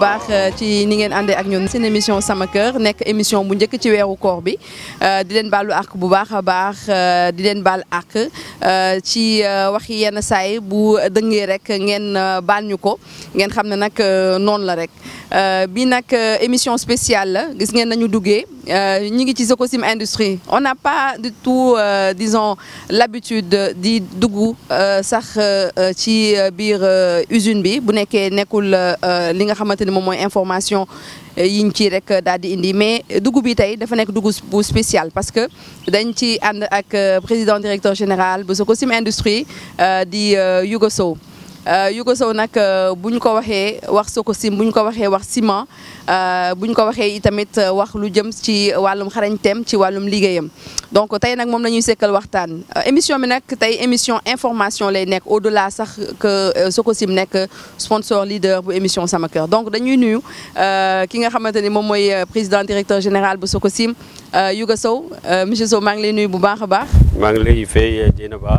baax ci ni ngeen àndee ak ñun seen émission sama kër nekk émission bu njëkk ci weeru koor bi di leen baalu àq bu baax a baax di leen baal àq ci waxi yenn saay bu dëngee rek ngeen baal ñu ko ngeen xam ne nag noonu la rek bi nag émission spéciale la gis ngeen nañu duggee ñu ngi ci Sococim Industrie on n'a pas du tout disons l'habitude di dugg sax ci biir usine bi bu nekkee nekkul li nga xamante ni moom mooy information yiñ ci rek daal di indi mais dugub bi tey dafa nekk dugub bu spécial parce que dañ ci ànd ak président directeur général bu Sococim Industrie di Youga Sow Youga Sow nag bu ñu ko waxee wax Sococim bu ñu ko waxee wax ciment bu ñu ko waxee itamit wax lu jëm ci wàllum xarañteem ci wàllum liggéeyam donc tey nag moom la ñuy sekkal waxtaan émission bi nag tey émission information lay nekk au delà sax que Sococim nekk sponsor leader bu émission sama kër donc dañuy nuyu ki nga xamante ni moom mooy président directeur général bu Sococim Youga Sow monsieur Sow maa ngi lay nuyu bu baax a baax. maa ngi lay fay Dieynaba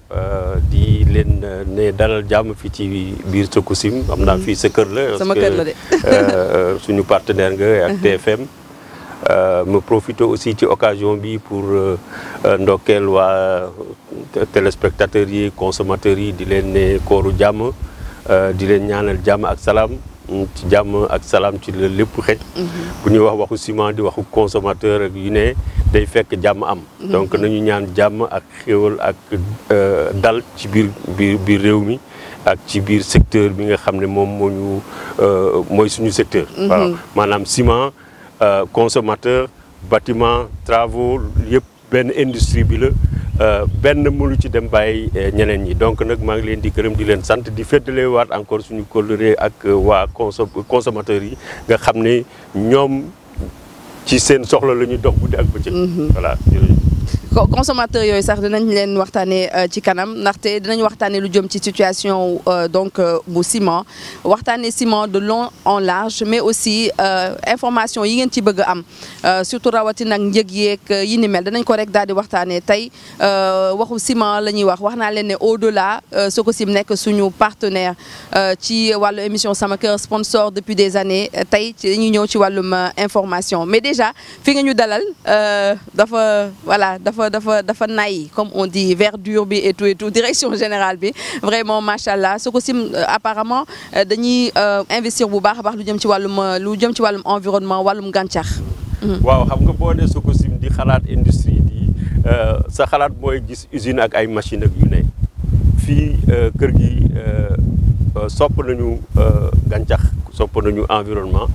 di leen ne dalal jàmm fii ci biir Sococim xam naa fii sa kër la. sama kër la de suñu partenaire nga ak TFM. ma profité aussi ci occasion bi pour ndokkeel waa téléspectateurs yi consommateurs yi di leen ne kooru jàmm di leen ñaanal jàmm ak salaam ci jàmm ak salaam ci la lépp xëj. bu ñuy wax waxu ciment di waxu consommateur ak yu ne day fekk jàmm am. donc nañu ñaan jàmm ak xéwal ak dal ci biir biir biir réew mi. ak ci biir secteur bi nga xam ne moom moo ñu mooy suñu secteur. voilà maanaam ciment. Euh, consommateur bâtiment travaux yëpp benn industrie bi la benn mënu ci dem bàyyi ñeneen ñi donc nag maa ngi leen di gërëm di leen sant di féddale waat encore suñu kóllëre ak waa conso consommateurs yi nga xam ne ñoom ci seen soxla la ñuy dox guddi ak bëccëg. voilà consommateur yooyu sax dinañ leen waxtaanee ci kanam ndaxte dinañ waxtaanee lu jëm ci situation donc bu ciment waxtaanee ciment de long en large mais aussi information yi ngeen ci bëgg a am surtout rawatina ak njëg yeeg yi ni mel danañ ko rek daal di waxtaanee tey waxu ciment la ñuy wax wax naa leen ne au delà Sococim nekk suñu partenaire ci wàllu émission sama kër sponsor depuis des années tey dañuy ñëw ci wàllum information mais déjà fi nga ñu dalal dafa voilà dafa dafa dafa nay comme on dit verdure bi et tout et tout direction générale bi vraiment macha allah Sococim apparemment dañuy investir bu baax a baax lu jëm ci wàllum lu jëm ci wàllum environnement wàllum gàncax. waaw xam nga boo nee Sococim di xalaat industrie di sa xalaat mooy gis usine ak ay machine ak yu ne fii kër gi sopp nañu gàncax sopp nañu environnement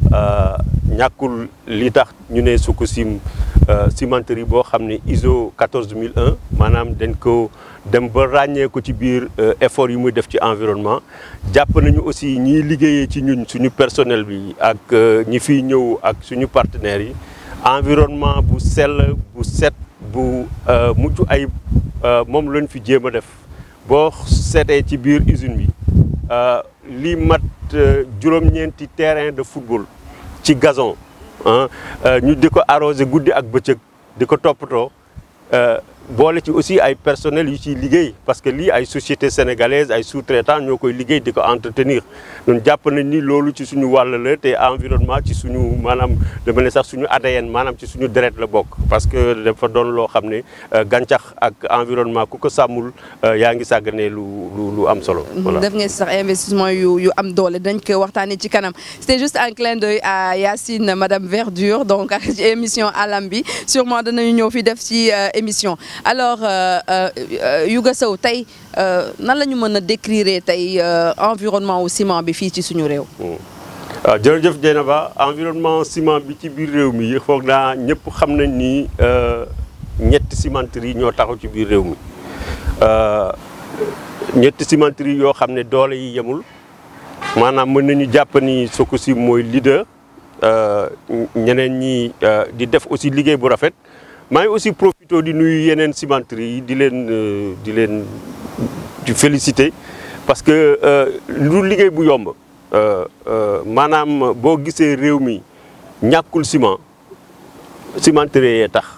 ñàkkul li tax ñu ne Sococim cimenterie boo xam ne ISO 14001 maanaam dañ ko dem ba ràññee ko ci biir effort yi muy def ci environnement jàpp nañu aussi ñiy liggéeyee ci ñun suñu personnel bi ak ñi fiy ñëw ak suñu partenaires yi environnement bu sell bu set bu mucc ayib moom lañ fi jéem a def boo seetee ci biir usine bi li mat juróom-ñeenti terrain de football ci gazon ñu di ko arrosé guddi ak bëccëg di ko toppatoo boole ci aussi ay personnel yu ciy liggéey parce que lii ay société sénégalaise ay sous-traitants ñoo koy liggéey di ko entretenir ñun jàpp nañ ni loolu ci suñu wàll la te environnement ci suñu maanaam dama ne sax suñu ADN maanaam ci suñu deret la bokk parce que dafa doon loo xam ne gàncax ak environnement ku ko sàmmul yaa ngi sàgganee lu lu lu am solo. voilà def ngeen sax investissement yu yu am doole dañ ko waxtaanee ci kanam c'était juste un clin d'œil à Yacine madame Verdure donc ak ci émission alam bi sûrement danañu ñëw fi def ci émission. alors Youga Sow tey nan la ñu mën a décrire tey environnement wu ciment bi fii ci suñu réew. waaw jërëjëf Dieynaba environnement ciment bi ci biir réew mi foog naa ñëpp xam nañ ni ñetti cimenterie ñoo taxaw ci biir réew mi ñetti cimenterie yoo xam ne doole yi yemul maanaam mën nañu jàpp ni Sococim mooy leader ñeneen ñi di def aussi liggéey bu rafet. maa ngi aussi profité di nuyu yeneen cimenterie yi di leen di leen di féliciter parce que lu liggéey bu yomb maanaam boo gisee réew mi ñàkkul ciment cimenterie yee tax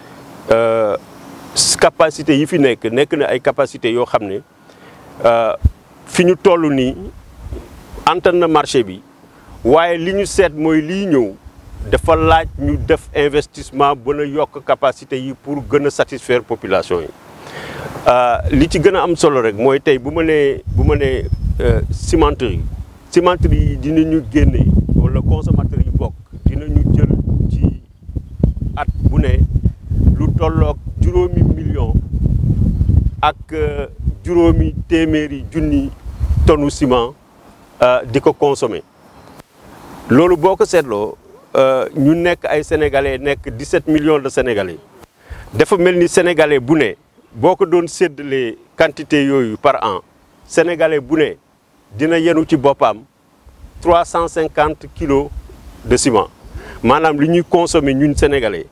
capacité yi fi nekk nekk na ay capacité yoo xam ne fi ñu toll nii antan na marché bi waaye li ñu seet mooy lii ñëw dafa laaj ñu def investissement bën a yokk capacité yi pour gën a satisfaire population yi li ci gën a am solo rek mooy tey bu ma nee bu ma nee cimenterie cimenterie yi dinañu génne wala consommateur yi bokk dinañu jël ci at bu ne lu tolloog juróomi million ak juróomi téeméeri junni tonne ciment di ko consommer loolu boo ko seetloo ñu nekk ay sénégalais nekk 17 millions de sénégalais dafa mel ni sénégalais bu ne boo ko doon séddalee quantité yooyu par an sénégalais bu ne dina yenu ci boppam 350 kilos de ciment maanaam li ñuy consommer ñun sénégalais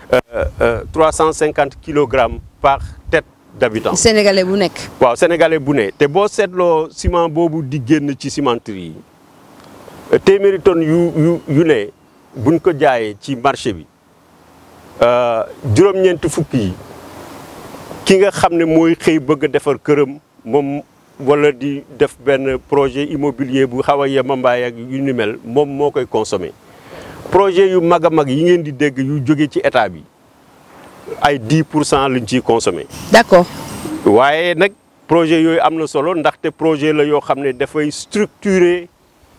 350 kilogrammes par tête d'habitant. sénégalais bu nekk. waaw sénégalais bu ne te boo seetloo ciment boobu di génn ci cimenterie yi téeméeri tonnes yu yu yu ne buñ ko jaayee ci marché bi juróom-ñeenti fukk yi ki nga xam ne mooy xëy bëgg a defar këram moom wala di def benn projet immobilier bu xaw a yemambaay ak yu ni mel moom moo koy consommer projet yu mag a mag yi ngeen di dégg yu jóge ci état bi ay 10 pour cent lañ ciy consommer. d'accord. waaye nag projet yooyu am na solo ndaxte projet la yoo xam ne dafay structurer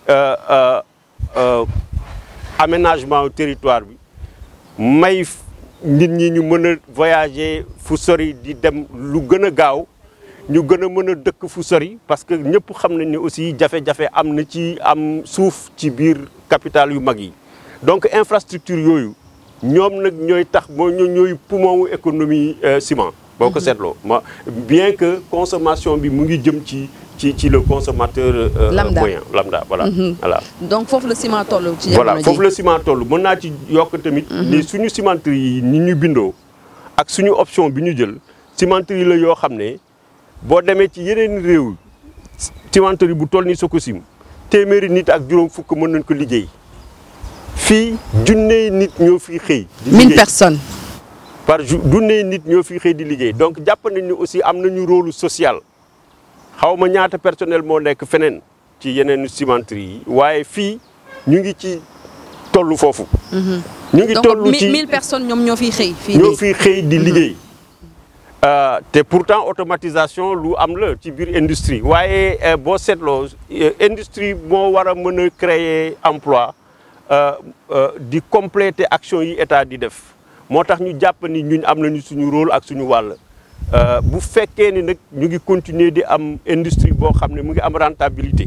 aménagement territoire bi may nit ñi ñu mën a voyager fu sori di dem lu gën a gaaw ñu gën a mën a dëkk fu sori parce que ñëpp xam nañ ne aussi jafe-jafe am na ci am suuf ci biir capitale yu mag yi donc infrastructure yooyu ñoom nag ñooy tax moo ñooy poumon wu économie ciment boo ko seetloo ma bien que consommation bi mu ngi jëm ci ci ci le consommateur lambda moyen lambda voilà voilà donc foofu la ciment toll ci voilà jamono ji foofu la ciment toll mën naa ci yokk tamit ni suñu cimenterie yi ni ñu bindoo ak suñu option bi ñu jël cimenterie la yoo xam ne boo demee ci yeneen réew cimenterie bu toll ni Sococim téeméeri nit ak juróom fukk mën nañ ko liggéey fii junney nit ñoo fi xëy di mille liggéey personnes par jour junney nit ñoo fi xëy di liggéey donc jàpp nañ ni aussi am nañu rôle social xaw ma ñaata personnel moo nekk feneen ci yeneen cimenterie yi waaye fii ñu ngi ci tollu foofu ñu ngi donc tollu mi- ci mille personnes ñoom ñoo fiy xëy fii ñoo nii fi xëy di liggéey Euh, te pourtant automatisation lu am la ci biir industrie waaye euh, boo seetloo euh, industrie moo war a mën a créer emploi euh, euh, di compléter action yi état di def moo tax ñu jàpp ni ñun am nañu suñu rôle ak suñu wàll Euh, bu fekkee ni nag ñu ngi continuer di am industrie boo xam ne mu ngi am rentabilité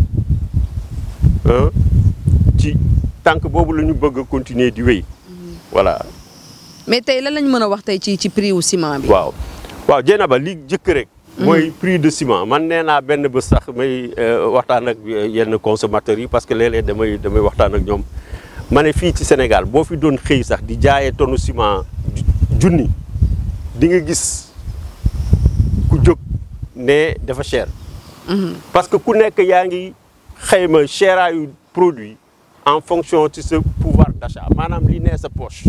hein, ci tànk boobu la ñu bëgg a continuer di wéy voilà mais tey lan lañ mën a wax tey ci ci prix wu ciment bi waaw waaw Dieynaba li jëkk rek mooy prix de ciment man nee naa benn bés sax may euh, waxtaan ak yenn consommateurs yi parce que léeg-léeg damay damay waxtaan ak ñoom ma ne fii ci Sénégal boo fi doon xëy sax di jaayee tonne ciment ju- junni di nga gis ku jóg ne dafa cher parce que ku nekk yaa ngi xayma chéraayu produit en fonction ci sa pouvoir d'achat maanaam li nee sa poche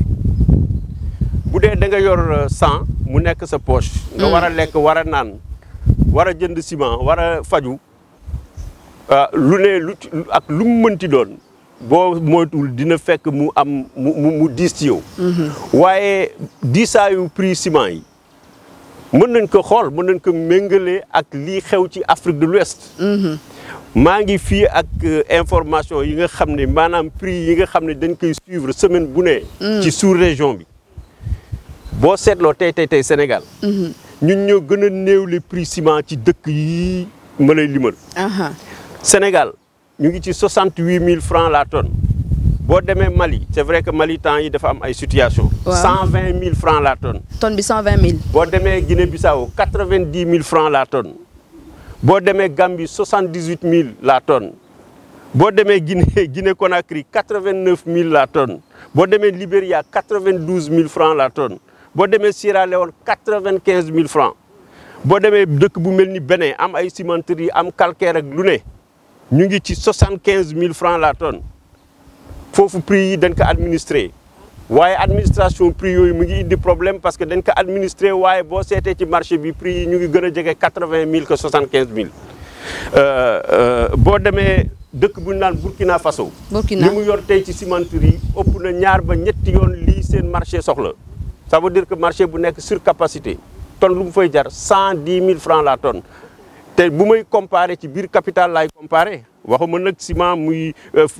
bu dee da nga yor cent mu nekk sa poche. nga war a lekk war a naan war a jënd ciment war a faju ah, lu ne lu ci- ak lu mu mënti doon boo moytuwul dina fekk mu am mu mu mu diis ci yow. waaye diisaayu prix ciment yi mën nañ ko xool mën nañ ko méngale ak lii xew ci Afrique de l'Ouest maa ngi fii ak euh, information yi nga xam ne maanaam prix yi nga xam ne dañ koy suivre semaine bu ne. ci sous-région bi. boo seetloo tey tey tey Sénégal. ñun ñoo gën a néew les prix ciment ci dëkk yi ma lay limal. aha Sénégal ñu ngi ci 68 000 francs la tonne boo demee Mali c'est vrai que Mali temps yi dafa am ay situation Waaw. 120 000 francs la tonne. tonne bi cent vingt mille boo demee Guinée-Bissau 90 000 francs la tonne boo demee Gambie 78 000 la tonne boo demee Guinée Guinée Conakry 89 000 la tonne boo demee Libéria 92 000 francs la tonne boo demee Sierra Leone 95 000 francs boo demee dëkk bu mel ni Bénin am ay cimenterie am calcaire ak lu ne ñu ngi ci 75 000 francs la tonne foofu prix yi dañ ko administré waaye administration prix yooyu mu ngi indi problème parce que dañ ko administré waaye boo seetee ci marché bi prix yi ñu ngi gën a jege quatre vingt mille que soixante quinze mille boo demee dëkk bu ñu naan Burkina Faso. Burkina li mu yor tey ci cimenterie ëpp na ñaar ba ñetti yoon lii seen marché soxla ça veut dire que marché bu nekk surcapacité tonne lu mu fay jar cent dix mille francs la tonne te bu may comparer ci biir capital laay comparer waxuma nag ciment muy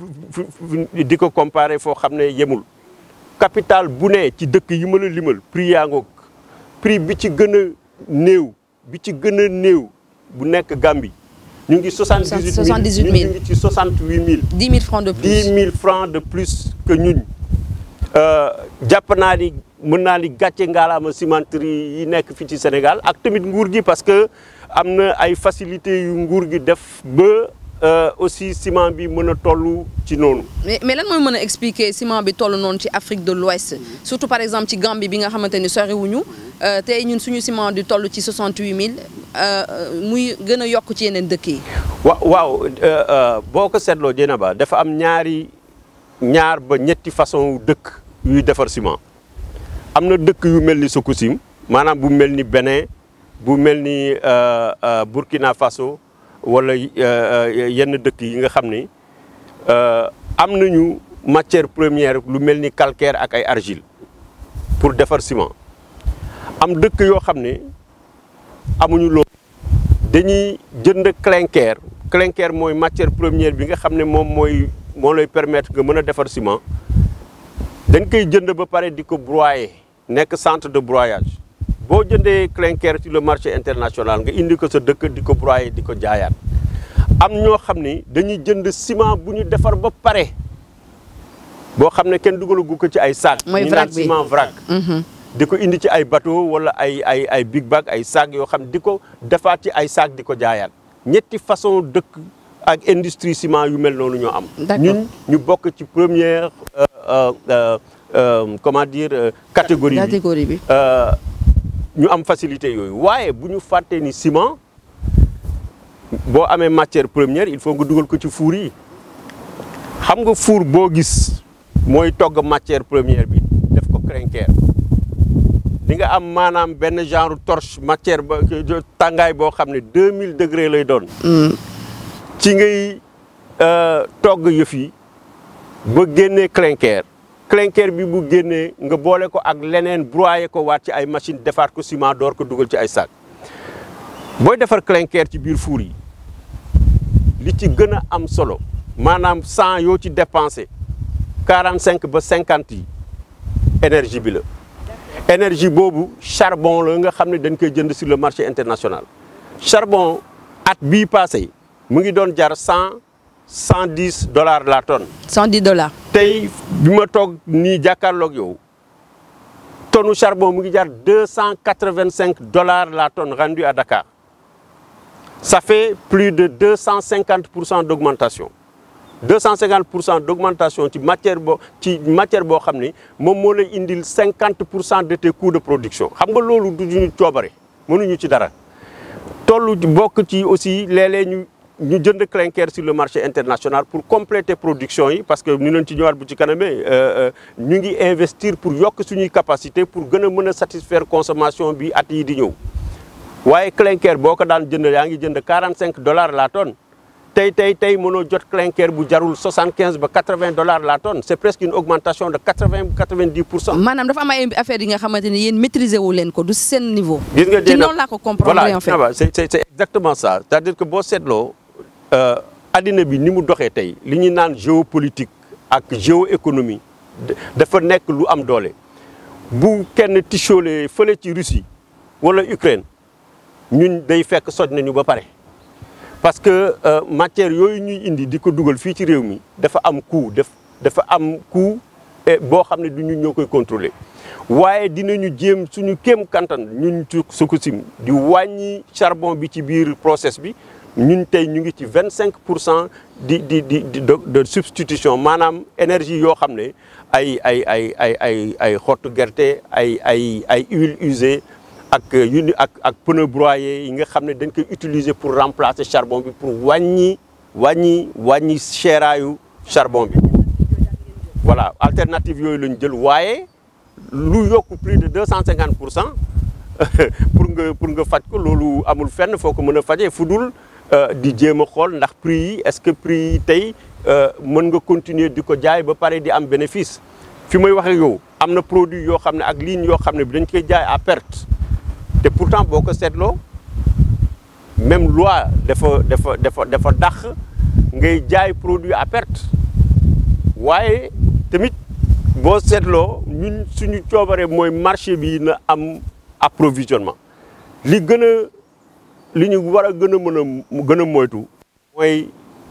di ko comparer foo xam ne yemul capital bu ne ci dëkk yi ma la limal prix yaa ngoog prix bi ci gën a néew bi ci gën a néew bu nekk Gambie ñu ngi soixante dix huit mille ñu ngi ci soixante huit mille. dix mille francs de plus dix mille francs de plus que ñun jàpp naa ni mën naa ni gàcce ngaalaama cimenterie yi nekk fii ci Sénégal ak tamit nguur gi parce que am na ay facilités yu nguur gi def ba aussi ciment bi mën a toll ci noonu. mais mais lan mooy mën a expliquer ciment bi toll noonu ci Afrique de l'Ouest surtout par exemple ci Gambie bi nga xamante ni soriwuñu tey ñun suñu ciment di toll ci soixante huit mille muy gën a yokk ci yeneen dëkk yi. wa waaw boo ko seetloo Dieynaba dafa am ñaari ñaar ba ñetti façon dëkk yuy defar ciment am na dëkk yu mel ni Sococim maanaam bu mel ni Bénin bu mel ni Burkina Faso wala yenn dëkk yi nga xam ni am nañu matière première lu mel ni calcaire ak ay argile pour defar ciment am dëkk yoo xam ne amuñu loolu dañuy jënd clinker clinker mooy matière première bi nga xam ne moom mooy moo lay permettre nga mën a defar ciment dañ koy jënd ba pare di ko broyer nekk centre de broyage boo jëndee clinker ci le marché international nga indi ko sa dëkk di ko broyer di ko jaayaat am ñoo xam ni dañuy jënd ciment bu ñu defar ba pare boo xam ne kenn dugalagu ko ci ay sac mooy ñu vrac naan bi ciment vrac di ko indi ci ay bateau wala ay ay ay big bag ay sac yoo xam di ko defaat ci ay sac di ko jaayaat ñetti façon dëkk ak industrie ciment yu mel noonu ñoo am D'accord. ñun ñu bokk ci première euh, euh, euh, euh, comment dire euh, catégorie bi catégorie bi. euh, ñu am facilité yooyu waaye bu ñu fàttee ni ciment boo amee matière première il faut nga dugal ko ci four yi xam nga four boo gis mooy togg matière première bi def ko crinquer di nga am maanaam benn genre torche matière ba tàngaay boo xam ne 2000 degré lay doon ci ngay euh, togg yëf yi ba génnee clinker clinker bi bu génnee nga boole ko ak leneen broyer ko waat ci ay machine defaat ko ciment door ko dugal ci ay sac booy defar clinker ci biir four yi li ci gën a am solo maanaam 100 yoo ci dépensé 45 ba 50 yi énergie bi la énergie boobu charbon la nga xam ne dañ koy jënd sur le marché international charbon at bii passé mu ngi doon jar 100 110 dollars la tonne cent dix dollars. tey bi ma toog nii jàkkaarloog yow tonne charbon mu ngi jar deux cent quatre-vingt-cinq dollars la tonne rendue à Dakar ça fait plus de deux cent cinquante pour cent d'augmentation deux cent cinquante pour cent d'augmentation ci matière boo ci matière boo xam ni moom moo lay indil cinquante pour cent de tes coûts de production xam nga loolu du ñu coobare mënuñu ci dara tollu bokk ci aussi léeg-léeg ñu ñu jënd clinker sur le marché international pour compléter production yi parce que ñu leen ci ñëwaat bu ci kanamee ñu ngi investir pour yokk suñuy capacité pour gën a mën a satisfaire consommation bi at yi di ñëw waaye clinker boo ko daan jënd yaa ngi jënd 45 dollars la tonne tey tey tey mënoo jot clinker bu jarul 75 ba 80 dollars la tonne c'est presque une augmentation de 80 90 pour cent. maanaam dafa am ay affaires yi nga xamante ni yéen maîtriser wu leen ko du seen niveau. gis nga ci Dieynaba noonu laa ko comprendre voilà en fait. Dieynaba, c'est c'est c'est exactement ça c'est-à-dire que boo seetloo euh, addina bi ni mu doxee tey li ñuy naan géopolitique ak géoéconomie da- dafa nekk lu am doole bu kenn tichoolee fële ci Russie wala Ukraine ñun day fekk soj nañu ba pare parce que euh, matière yooyu ñuy indi di ko dugal fii ci réew mi dafa am coût def dafa am coût et boo xam ne du ñun ñoo koy contrôler waaye dinañu jéem suñu kéem kantan ñun ci Sococim di wàññi charbon bi ci biir process bi ñun tey ñu ngi ci vingt cinq pour cent di di di di de de substitution maanaam énergie yoo xam ne ay ay ay ay ay ay xottu gerte ay ay ay huile usée ak yu ni ak ak pneu broyé yi nga xam ne dañ koy utiliser pour remplacer charbon bi pour wàññi wàññi wàññi seeraayu charbon bi voilà alternative yooyu lañ jël waaye lu yokk plus de deux cent cinquante pour cent pour nga pour nga faj ko loolu amul fenn foo ko mën a fajee fu dul di jéem a xool ndax prix yi est-ce que prix yi tey mën nga continuer di ko jaay ba pare di am bénéfice fi may waxee yow am na produit yoo xam ne ak ligne yoo xam ne bi dañ koy jaay à perte te pourtant boo ko seetloo même loi dafa dafa dafa dafa dàq ngay jaay produit à perte waaye tamit boo seetloo ñun suñu coobare mooy marché bi na am approvisionnement li gën a li ñu war a gën a mën a gën a moytu mooy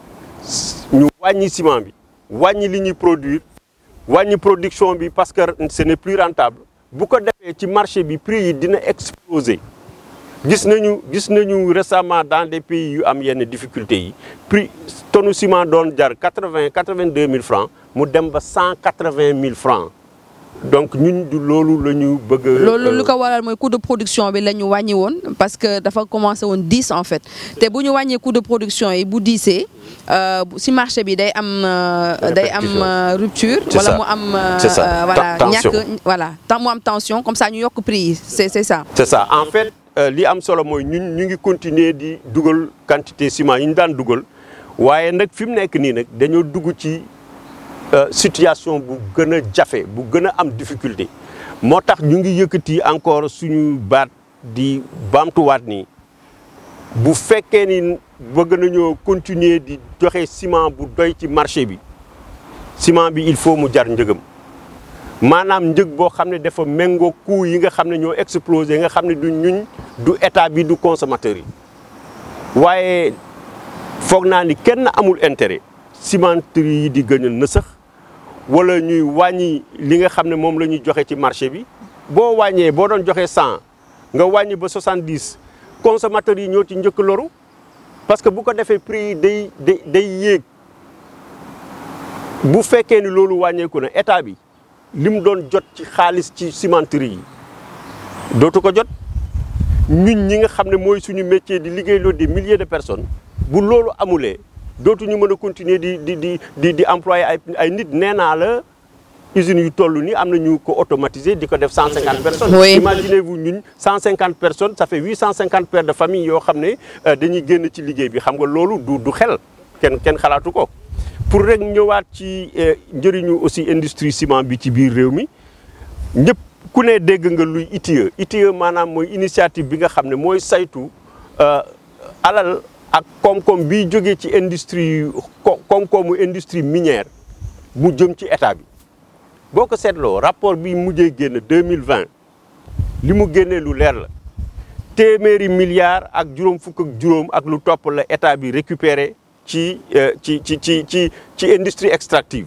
ñu wàññi ciment bi wàññi li ñuy produire wàññi production bi parce que ce n'est plus rentable bu ko defee ci marché bi prix yi dina exploser gis nañu gis nañu récemment dans des pays yu am yenn difficultés yi prix tonne ciment doon jar quatre-vingt quatre-vingt-deux mille francs mu dem ba cent quatre-vingt mille francs donc ñun du loolu la ñu bëgg a. loolu lu ko waral mooy coût de production bi la ñu wàññi woon parce que dafa commencé woon dix en fait te bu ñu wàññee coût de production yi bu diisee si marché bi day am. day am rupture. wala mu am. c'est ça voilà tension ñàkk voilà tant mu am tension comme ça ñu yokk prix yi c'est c'est ça. c'est ça en fait li am solo mooy ñun ñu ngi continuer di dugal quantité ciment yi ñu daan dugal waaye nag fi mu nekk nii nag dañoo dugg ci. situation bu gën a jafe bu gën a am difficulté moo tax ñu ngi yëkkati encore suñu baat di baamtuwaat ni bu fekkee ni bëgg nañoo continuer di joxe ciment bu doy ci marché bi ciment bi il faut mu jar njëgam maanaam njëg boo xam ne dafa méngoo coût yi nga xam ne ñoo explosé nga xam ne du ñuñ du état bi du consommateur yi waaye foog naa ni kenn amul intérêt cimenterie yi di gën a nësax wala ñuy wàññi li nga xam ne moom la ñuy joxe ci marché bi boo wàññee boo doon joxe cent nga wàññi ba soixante-dix consommateurs yi ñoo ci njëkk loru parce que bu ko defee prix yi day day day yéeg bu fekkee ni loolu wàññeeku na état bi li mu doon jot ci xaalis ci cimenterie yi dootu ko jot ñun ñi nga xam ne mooy suñu métier di liggéey loolu des milliers de personnes bu loolu amulee dootuñu mën a continuer di di di di di employer ay ay nit nee naa la usines yu toll nii am na ñu ko automatiser di ko def cent cinquante personnes. Oui. imaginez-vous ñun cent cinquante personnes ça fait huit cent cinquante pères de famille yoo xam ne dañuy génn ci liggéey bi xam nga loolu du du xel kenn kenn xalaatu ko. pour rek ñëwaat ci njëriñu aussi industrie ciment bi ci biir réew mi ñëpp ku ne dégg nga luy ITIE ITIE maanaam mooy initiative bi nga xam ne mooy saytu alal. ak koom-koom bi jógee ci industrie koom-koomu industrie minière mu jëm ci état bi boo ko seetloo rapport bi mujjee génn deux mille vingt li mu génnee lu leer la téeméeri milliards ak juróom fukk ak juróom ak lu topp la état bi récupéré ci ci ci ci ci ci industrie extractive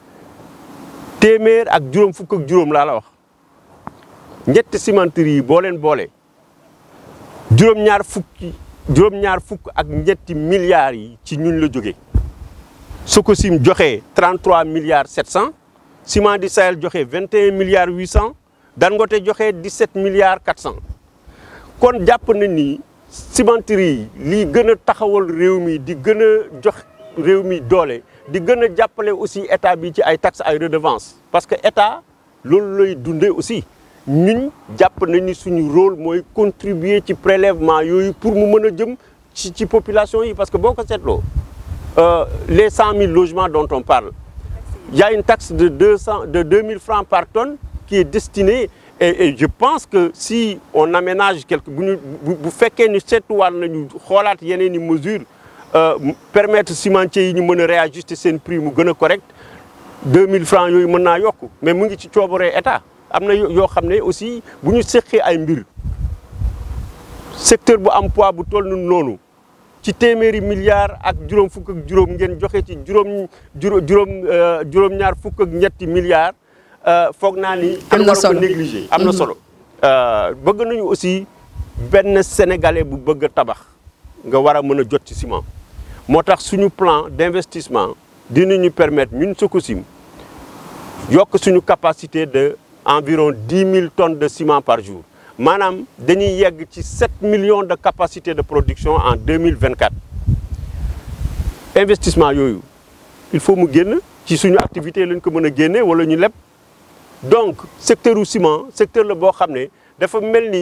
téeméer ak juróom fukk ak juróom laa la wax ñetti cimenterie yi boo leen boole juróom-ñaar fukki. juróom-ñaar fukk ak ñetti milliards yi ci ñun la jógee Sococim joxe 33 milliards 700 Ciment du Sahel joxe 21 milliards 800 Dangote joxe 17 milliards 400 kon jàpp na ni cimenterie yi lii gën a taxawal réew mi di gën a jox réew mi doole di gën a jàppale aussi état bi ci ay taxes ay redevances parce que état loolu lay dundee aussi. ñun jàpp nañ ni suñu rôle mooy contribuer ci prélèvement yooyu pour mu mën a jëm ci ci population yi parce que boo ko seetloo les cent mille logements dont on parle il y a une taxe de deux cent de deux mille francs par tonne qui est destinée et, et je pense que si on aménage quelque bu ñu bu fekkee ni seetuwaat nañu xoolaat yeneen i mesures permettre cimentiers yi ñu mën a réajuster seen prix mu gën a correct deux mille francs yooyu mën naa yokk mais mu ngi ci coobaree état. am na yoo xam ne aussi bu ñu seqee ay mbir secteur bu am poids bu toll noonu ci téeméeri milliards ak juróom fukk ak juróom ngeen joxe ci juróom juróom juróom-ñaar fukk ak ñetti milliards foog naa ni. am na solo kenn waru ko négliger am na solo. bëgg nañu aussi benn sénégalais bu bëgg a tabax nga war a mën a jot ci ciment moo tax suñu plan d'investissement dinañu permettre ñun Sococim yokk suñu capacité de. environ dix mille tonnes de ciment par jour maanaam dañuy yegg ci sept millions de capacité de production en deux mille vingt quatre investissement yooyu il faut mu génn ci suñu activité lañ ko mën a génne wala ñu leb donc secteur u ciment secteur la boo xam ne dafa mel ni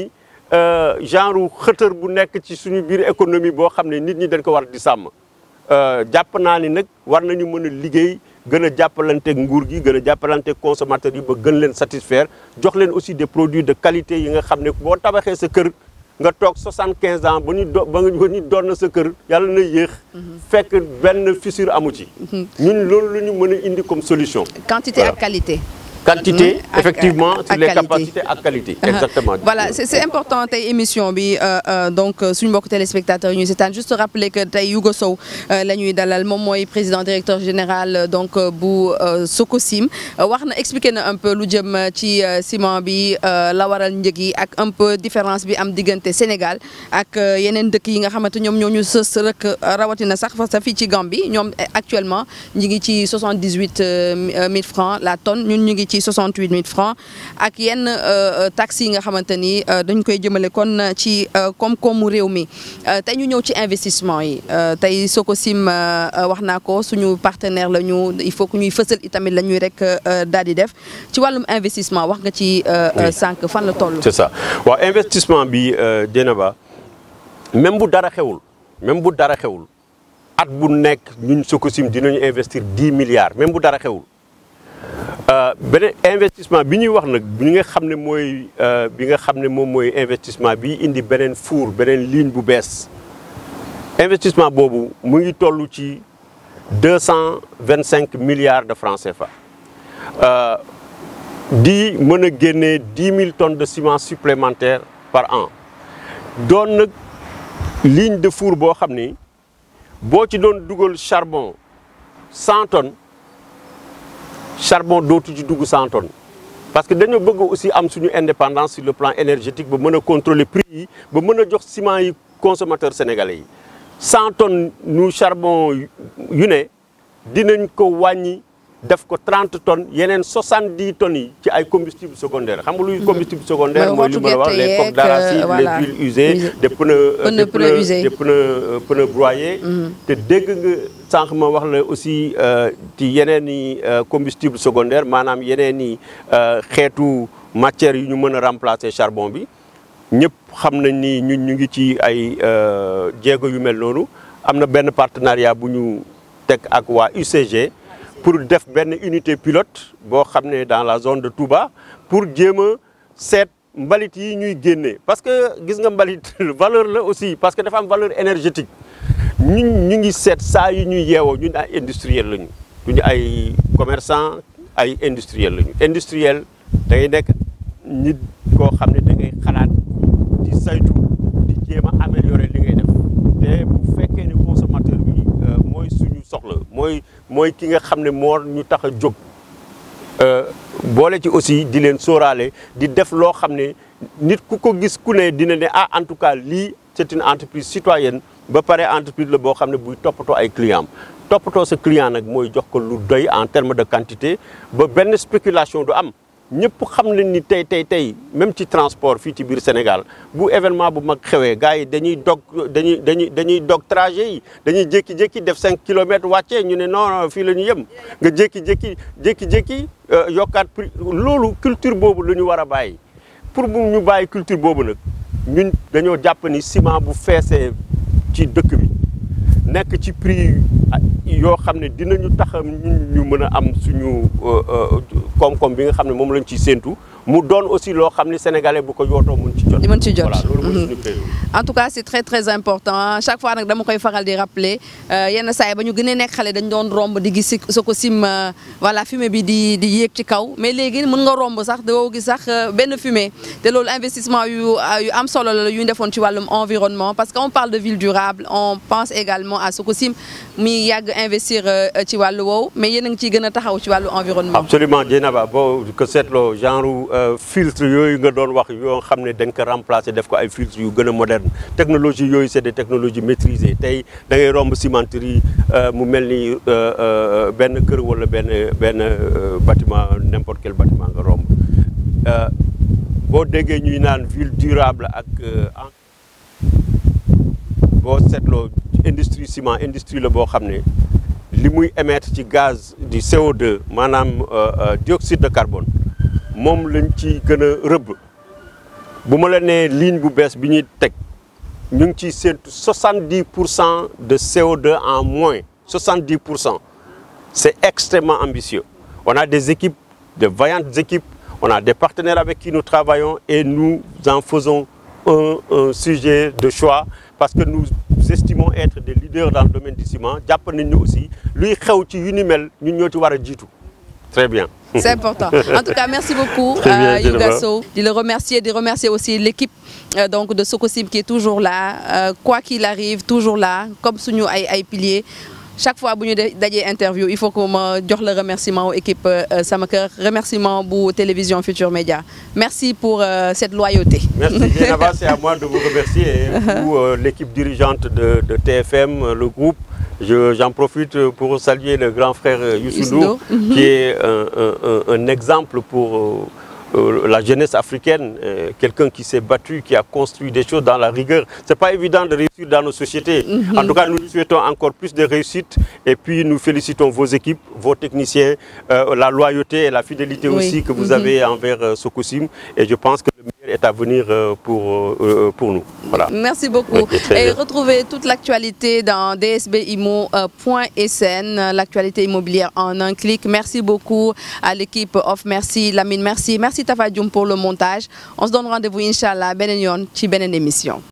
genre xëtër bu nekk ci suñu biir économie boo xam ne nit ñi dañ ko war di sàmm jàpp naa ni nag war nañu mën a liggéey gën a jàppalanteeg nguur gi gën a jàppalanteeg consommateurs yi ba gën leen satisfaire jox leen aussi des produits de qualité yi nga xam ne boo tabaxee sa kër nga toog soixante quinze ans ba ñu do ba ñu doon na sa kër yàlla na yéex. fekk benn fissure amu ci. ñun loolu la ñu mën a indi comme solution. quantité ak qualité. quantité ak- effectivement ak sur les qualité. capacités ak qualité. exactement voilà c'est c'est important tey émission bi euh, euh, donc euh, suñu mbokk téléspectateurs yi ñuy seetaan juste rappeler que tey Yougo Sow euh, la ñuy dalal moom mooy président directeur général euh, donc euh, bu euh, Socosim Euh, wax na expliquer na un peu lu jëm euh, ci euh, ciment bi euh, la waral njëg yi ak un peu différence bi am diggante Sénégal ak euh, yeneen dëkk yi nga xamante ñoom ñoo ñu sës rek euh, rawatina sax fa sa fii ci Gambie ñoom eh, actuellement ñu ngi ci 78 euh, 1000 francs la tonne ñun ñu ngi ci 68 000 francs ak yenn euh, taxes yi nga xamante ni euh, dañ koy jëmale kon ci euh, koom-koomu réew mi Euh, tey ñu ñëw ci investissement yi Euh, tey Socosim euh, euh, wax naa ko suñu partenaire la ñu il faut que ñuy fësal itamit la ñuy rek euh, daal di def ci wàllum investissement wax nga ci euh, euh, Oui. sànq fan la toll. c'est ça waaw investissement bi Dieynaba même bu dara xewul même bu dara xewul at bu nekk ñun Socosim dinañu investir dix milliards même bu dara xewul Euh, beneen investissement bi ñuy wax nag bi nga xam ne mooy euh, bi nga xam ne moom mooy investissement bi indi beneen four beneen ligne bu bees investissement boobu mu ngi toll ci deux cent vingt cinq milliards de francs CFA. Euh, di mën a génnee dix mille tonnes de ciment supplémentaire par an doon nag ligne de four boo xam ni boo ci doon dugal charbon cent tonnes charbon dootu ci dugg cent tonnes parce que dañoo bëgg aussi am suñu indépendance sur le plan énergétique ba mën a contrôler prix yi ba mën a jox ciment yi consommateurs sénégalais yi cent tonnes nu charbon yu ne dinañ ko wàññi def ko trente tonnes yeneen soixante dix tonnes yi ci ay combustible secondaire xam nga luy combustible secondaire Mooy mooy li ma la wax xottu les gerte coques yeeg, d'arachide voilà. les huiles usées Usées. des pneus euh, Pneus des pneus usés. des pneus euh, pneus broyés te dégg nga sànq ma wax la aussi euh, ci yeneen i euh, combustible secondaire maanaam yeneen i euh, xeetu matières yu ñu mën a remplacer charbon bi ñëpp xam nañ ni ñun ñu ngi ci ay euh, jéego yu mel noonu am na benn partenariat bu ñu teg ak waa UCG pour def benn unité pilote boo xam ne dans la zone de Touba pour jéem a seet mbalit yi ñuy génnee parce que gis nga mbalit valeur la aussi parce que dafa am valeur énergétique ñun ñu ngi seet saa yu ñuy yeewoo ñun ay industriel lañu duñu ay commerçant ay industriel lañu industriel da ngay nekk nit koo xam ne da ngay xalaat di saytu di jéem a améliorer li ngay def te bu fekkee ne consommateur bi euh, mooy suñu soxla mooy mooy ki nga xam ne moo ñu tax a jóg Euh, boole ci aussi di leen sóoraale di def loo xam ne nit ku ko gis ku ne dina ne ah en tout cas lii c'est une entreprise citoyenne ba pare entreprise la boo xam ne buy toppatoo ay clients am toppatoo sa client nag mooy jox ko lu doy en terme de quantité ba benn spéculation du am ñëpp xam nañ ni tey tey tey même ci transport fii ci biir Sénégal bu événement bu mag xewee gars yi dañuy dog dañuy dañuy dañuy dog trajet yi dañuy jékki-jékki def 5 kilomètres wàccee ñu ne non non fii la ñu yem nga jékki-jékki jékki-jékki euh, yokkaat prix loolu culture boobu la ñu war a bàyyi pour bu ñu bàyyi culture boobu nag ñun dañoo jàpp ni ciment bu feesee ci dëkk bi nekk ci prix yoo xam ne dinañu tax ñun ñu mën a am suñu koom-koom bi nga xam ne moom lañ ciy séentu mu doon aussi loo xam ne sénégalais bu ko yootoo mën ci jot. di mën ci jot. voilà loolu mooy suñu priorité. en tout cas c'est très très important chaque fois nag dama koy faral di rappeler yenn saa yi ba ñu gën a nekk xale dañ doon romb di gis Sococim voilà fumée bi di di yéeg ci kaw mais léegi mën nga romb sax doo gis sax benn fumée te loolu investissement yu yu am solo la yu ñu defoon ci wàllum environnement parce que on parle de ville durable on pense également à Sococim mi yàgg investir ci wàllu woowu mais yéen a ngi ciy gën a taxaw ci wàllu environnement. absolument Dieynaba boo ko seetloo genre filtre yooyu nga doon wax yoo xam ne dañ ko remplacer def ko ay filtre yu gën a moderne technologie yooyu c'est des technologies maîtrisées tey da ngay romb cimenterie mu mel ni benn kër wala benn benn bâtiment n'importe quel bâtiment nga romb boo déggee ñuy naan ville durable ak boo seetloo industrie ciment industrie la boo xam ne li muy émettre ci gaz du CO2 maanaam dioxyde de carbone moom lañ ci gën a rëbb bu ma la nee ligne bu bees bi ñuy teg ñu ngi ciy séntu 70 pour cent de CO2 en moins 70 pour cent c'est extrêmement ambitieux on a des équipes de vaillantes équipes on a des partenaires avec qui nous travaillons et nous en faisons un, un sujet de choix parce que nous estimons être des leaders dans le domaine du ciment jàpp nañ ñu aussi luy xew ci yu ni mel ñun ñoo ci war a jiitu très bien. C'est important. En tout cas, merci beaucoup, Très bien, euh, Yuga Jennifer. Sow. De le remercier, de remercier aussi l'équipe euh, donc de Socosim qui est toujours là. Euh, quoi qu'il arrive, toujours là, comme suñu ay ay piliers. Chaque fois bu ñu de- dajee interview il faut que ma jox le remerciement aux équipe euh, Sama Kër remerciement bu télévision Futur Média merci pour euh, cette loyauté. Merci Dieynaba, c'est à moi de vous remercier et vous, euh, l'équipe dirigeante de, de TFM, euh, le groupe. Je- J'en profite pour saluer le grand frère euh, Youssou Youssou Ndour, Ndour. qui est un, un- un- un exemple pour euh, euh, la jeunesse africaine, euh, quelqu'un qui s'est battu, qui a construit des choses dans la rigueur. C'est pas évident de réussir dans nos sociétés. En tout cas, nous lui souhaitons encore plus de réussite et puis nous félicitons vos équipes, vos techniciens, euh, la loyauté et la fidélité Oui. aussi que vous Mhm. avez envers euh, Socosim et je pense que le meilleur est à venir euh, pour, euh, pour nous. Voilà. Merci beaucoup. Ok, très Et bien. retrouvez toute l'actualité dans dsbimo.sn, l'actualité immobilière en un clic. Merci beaucoup à l'équipe Off. Merci Lamine, merci. Merci Tafa Dioum pour le montage. On se donne rendez-vous, Inch'Allah, benen yoon ci benen émission.